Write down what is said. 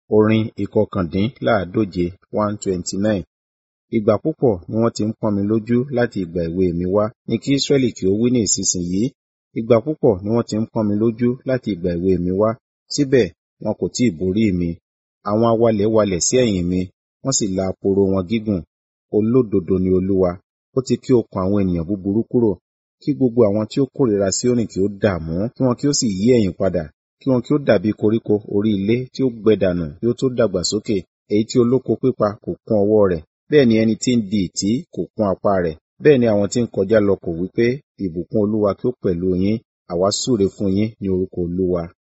Orin ìkọkàndínláàádóje one twenty nine. Ìgbà púpọ̀ ni wọ́n ti ń pọ́n mi lójú láti ìgbà èwe mi wá, ní kí Israẹli kí ó wí ní ìsinsìnyí. Ìgbà púpọ̀ ni wọ́n ti ń pọ́n mi lójú láti ìgbà èwe mi wá, síbẹ̀ wọn kò tí ì borí mi. Àwọn awalẹ̀ walẹ̀ sí ẹ̀yìn mi, wọ́n sì la aporo wọn gígùn. Olódodo ni Olúwa, ó ti ké okùn àwọn ènìyàn búburú kúrò. Kí gbogbo àwọn tí ó kórìíra Síónì kí ó dààmú, kí wọn kí ó sì yí ẹ̀yìn padà, kí wọn kí ó dàbí koríko orí ilé tí ó gbẹ dànù kí ó tó dàgbà sókè, èyí tí olóko pípa kò kún ọwọ́ rẹ̀, bẹ́ẹ̀ ni ẹni tí ń di ìtí kò kún apá rẹ̀. Bẹ́ẹ̀ ni àwọn tí ń kọjá lọ kò wí pé, ìbùkún Olúwa kí ó pẹ̀lú yín, àwa súre fún yín ní orúkọ Olúwa.